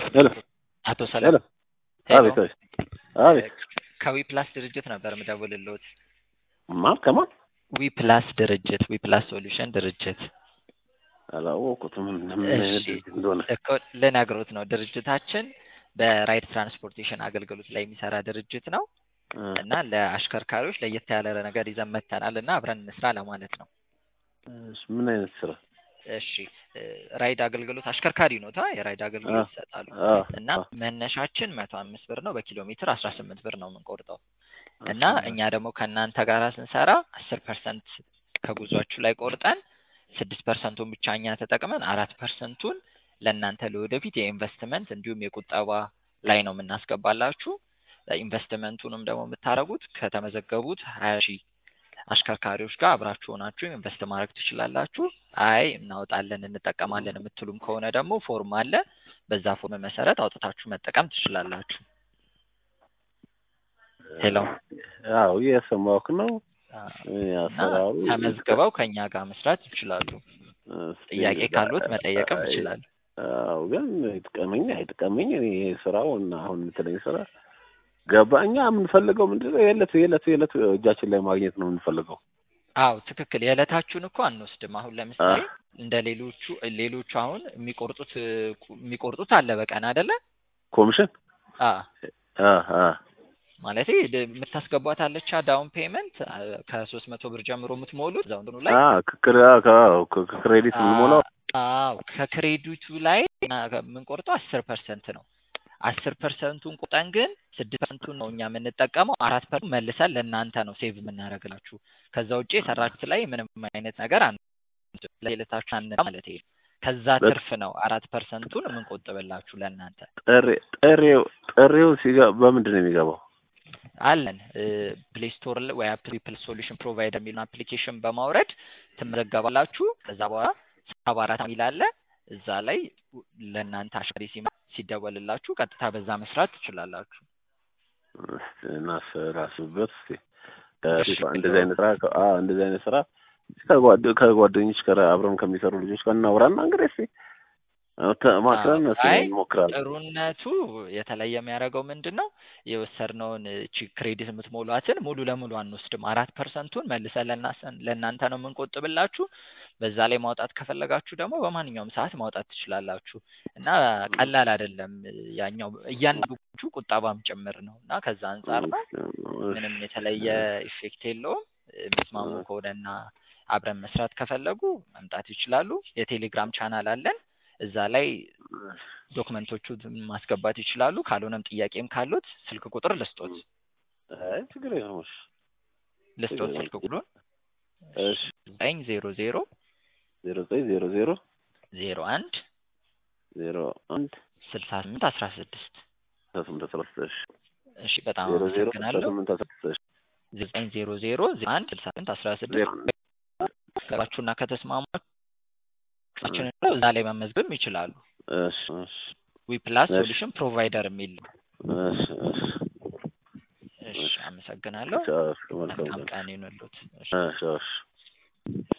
ሄሎ አቶ ሰላም ሄሎ አቤት አቤት አቤት ከዊ ፕላስ ድርጅት ነበር የምደውልልዎት። ማን ከማን ዊ ፕላስ ድርጅት ዊ ፕላስ ሶሉሽን ድርጅት አላወቁትም ምን አይነት እሺ ድርጅት እንደሆነ እኮ ልነግሮት ነው። ድርጅታችን በራይድ ትራንስፖርቴሽን አገልግሎት ላይ የሚሰራ ድርጅት ነው እ እና ለአሽከርካሪዎች ለየት ያለ ነገር ይዘን መጥተናል እና አብረን እንስራ ለማለት ነው። እሺ፣ ምን አይነት ስራ እሺ እ ራይድ አገልግሎት አሽከርካሪ ነው ታ የራይድ አገልግሎት ይሰጣሉ አ እና መነሻችን መቶ አምስት ብር ነው። በኪሎ ሜትር አስራ ስምንት ብር ነው የምንቆርጠው እና እኛ ደግሞ ከእናንተ ጋር ስንሰራ አስር ፐርሰንት ከጉዟችሁ ላይ ቆርጠን ስድስት ፐርሰንቱን ብቻ እኛ ተጠቅመን አራት ፐርሰንቱን ለእናንተ ለወደፊት የኢንቨስትመንት እንዲሁም የቁጠባ ላይ ነው የምናስገባላችሁ። ኢንቨስትመንቱንም ደግሞ የምታደርጉት ከተመዘገቡት ሀያ ሺህ አሽከርካሪዎች ጋር አብራችሁ ሆናችሁ ኢንቨስት ማድረግ ትችላላችሁ። አይ እናወጣለን እንጠቀማለን የምትሉም ከሆነ ደግሞ ፎርም አለ። በዛ ፎርም መሰረት አውጥታችሁ መጠቀም ትችላላችሁ። ሄሎ አዎ እየሰማሁህ ነው። እና አሰራሩ ተመዝግበው ከእኛ ጋር መስራት ይችላሉ። እስኪ ጥያቄ ካሉት መጠየቅም ይችላሉ። አዎ ግን ይጥቀመኝ አይጥቀመኝ እኔ ይሄ ስራው እና አሁን የምትለኝ ስራ ገባ። እኛ የምንፈልገው ምንድን ነው? የዕለት የዕለት የዕለት እጃችን ላይ ማግኘት ነው የምንፈልገው። አዎ ትክክል። የዕለታችሁን እኮ አንወስድም። አሁን ለምሳሌ እንደ ሌሎቹ ሌሎቹ አሁን የሚቆርጡት የሚቆርጡት አለ በቀን አይደለ? ኮሚሽን አ አ አ ማለት የምታስገቧት አለቻ ዳውን ፔመንት ከሶስት መቶ ብር ጀምሮ የምትሞሉት እዛው እንትኑ ላይ አ ክክር ክሬዲት የምንሞላው አዎ ከክሬዲቱ ላይ የምንቆርጠው አስር ፐርሰንት ነው። አስር ፐርሰንቱን ቁጠን ግን ስድስት ፐርሰንቱን ነው እኛ የምንጠቀመው። አራት ፐርሰንት መልሰን ለእናንተ ነው ሴቭ የምናደርግላችሁ። ከዛ ውጭ የሰራችሁት ላይ ምንም አይነት ነገር አን ለሌለታችሁ አን ማለት ይሄ ከዛ ትርፍ ነው አራት ፐርሰንቱን የምንቆጥብላችሁ ለእናንተ ጥሬ ጥሬው ጥሬው ሲገባ በምንድን ነው የሚገባው? አለን ፕሌይ ስቶር ወይ አፕል ሶሉሽን ፕሮቫይደር የሚለውን አፕሊኬሽን በማውረድ ትመዘገባላችሁ። ከዛ በኋላ ሰባ አራት የሚል አለ እዛ ላይ ለእናንተ አሽከሪ ሲመ ሲደወልላችሁ ቀጥታ በዛ መስራት ትችላላችሁ። እስኪ እናሰራስበት እስኪ እንደዚህ አይነት ስራ አ እንደዚህ አይነት ስራ ከጓደ ከጓደኞች ጋር አብረን ከሚሰሩ ልጆች ጋር እናውራና እንግዲህ እስኪ ማክረን አይ እንሞክራለን። ጥሩነቱ የተለየ የሚያደርገው ምንድን ነው? የወሰድነውን እቺ ክሬዲት የምትሞሏትን ሙሉ ለሙሉ አንወስድም። አራት ፐርሰንቱን መልሰን ለእናሰን- ለእናንተ ነው የምንቆጥብላችሁ። በዛ ላይ ማውጣት ከፈለጋችሁ ደግሞ በማንኛውም ሰዓት ማውጣት ትችላላችሁ እና ቀላል አይደለም። ያኛው እያንዳንዱ ቁጠባም ጭምር ነው እና ከዛ አንጻር ነው ምንም የተለየ ኢፌክት የለውም። የሚስማሙ ከሆነና አብረን መስራት ከፈለጉ መምጣት ይችላሉ። የቴሌግራም ቻናል አለን። እዛ ላይ ዶክመንቶቹ ማስገባት ይችላሉ። ካልሆነም ጥያቄም ካሉት ስልክ ቁጥር ልስጦት አይ ችግር የለውም። እሺ ልስጦት ስልክ ቁጥሩን እሺ ዘጠኝ ዜሮ ዜሮ ዜሮ ዘጠኝ ዜሮ ዜሮ ዜሮ አንድ ዜሮ አንድ ስልሳ ስምንት አስራ ስድስት አስራ ስምንት አስራ ስድስት እሺ እሺ በጣም ዜሮ ዜሮ አስራ አመሰግናለሁ። ስምንት አስራ ስድስት እሺ ዘጠኝ ዜሮ ዜሮ ዜሮ አንድ ስልሳ ስምንት አስራ ዜሮ ስድስት አንድ ገባችሁና ከተስማማችሁን እዛ ላይ መመዝገብ ይችላሉ። እሺ እሺ ዊ ፕላስ እሺ። ሶሉሽን ፕሮቫይደር የሚል ነው። እሺ እሺ እሺ አመሰግናለሁ። እሺ መልካም መልካም ቀን ቀን ይሁንልዎት። እሺ እሺ እሺ